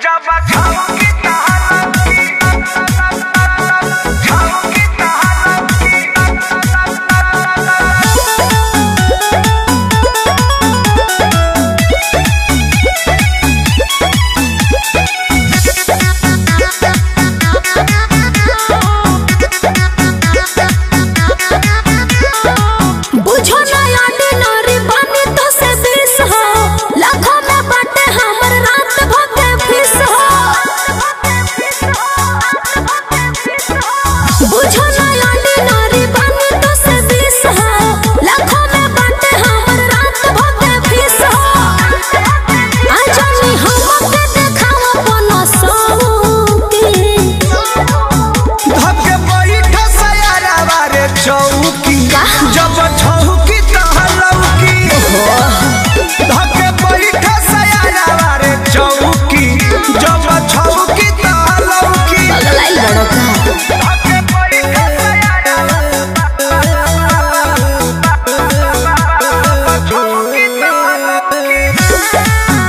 बुझो ना यानी नारी बानी तो से बीस हो लाखों में बाटे हमर रात भके फीस हो बुझो ना यानी नारी बानी तो से बीस हो लाखों में बाटे हमर रात भके फीस हो आजनी हमके देखावा कोनो सौकी धके बैठ सयारावा रे चौकी जब छौकी तहलौकी धके बैठ सयारावा रे चौकी जब छौकी तहलौकी पगलाइल बड़ो का धके बैठ सयारावा छौकी तहलौकी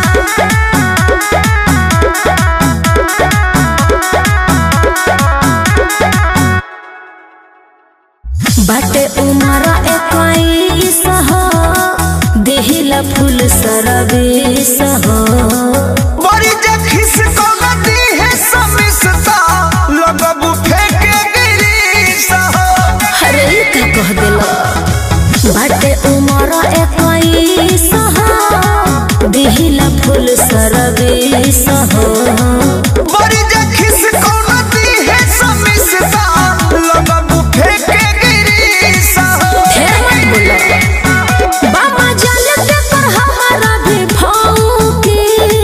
बाटे उमरा इक्कीस हो देहिला फूल सरबीस हो बड़ी जे खिस को नदी है समिसता लगबू फेंके गिरीस हो अरे ई का कह दिलो बाटे उमरा इक्कीस हो देहिला फूल सरबीस हो बड़ी जे खिस को नदी है समिसता लगबू फेंके गिरीस हो ढेर मत बोलो बाबा जाने के पर हमारा भी भौंकी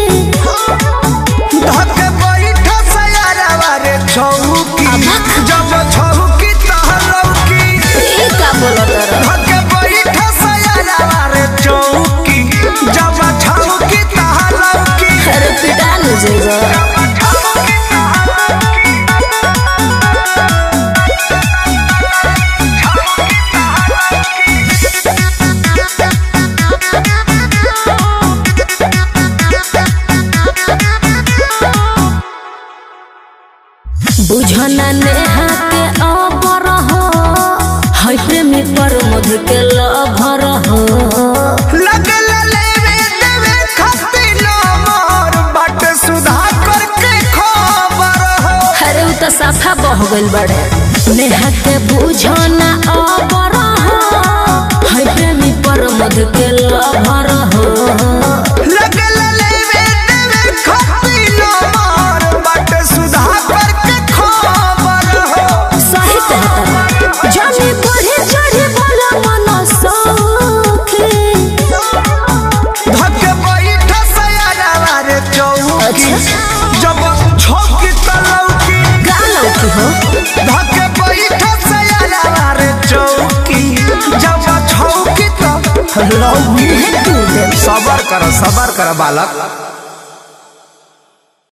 धके बैठ सयारावा रे छौकी अबक। जब छौकी तहलौकी ई का बोलो तोरा धके बैठ सयारावा रे चौकी जब छौकी तहलौकी अरे पिटा न जेगा बुझना नेहा के अबर हो है प्रेमी पर मध के लभर हो लगल लेवे देवे खातिर मोर बाट सुधा करके खबर हो अरे उ तो साफा बह गइल बड़े नेहा के बुझना अबर हो है प्रेमी पर मध के लभर हो लगल लेवे देवे खातिर मोर बाट सुधा करके खबर हो सही कहता जाने बढ़े चढ़े बोला मन सौखे धक बैठ सयारावा रे चौकी अच्छा। जब छौकी तलौकी गालो की हो धक बैठ सयारावा रे चौकी जब छौकी तलौकी तू दे सबर कर सबर कर बालक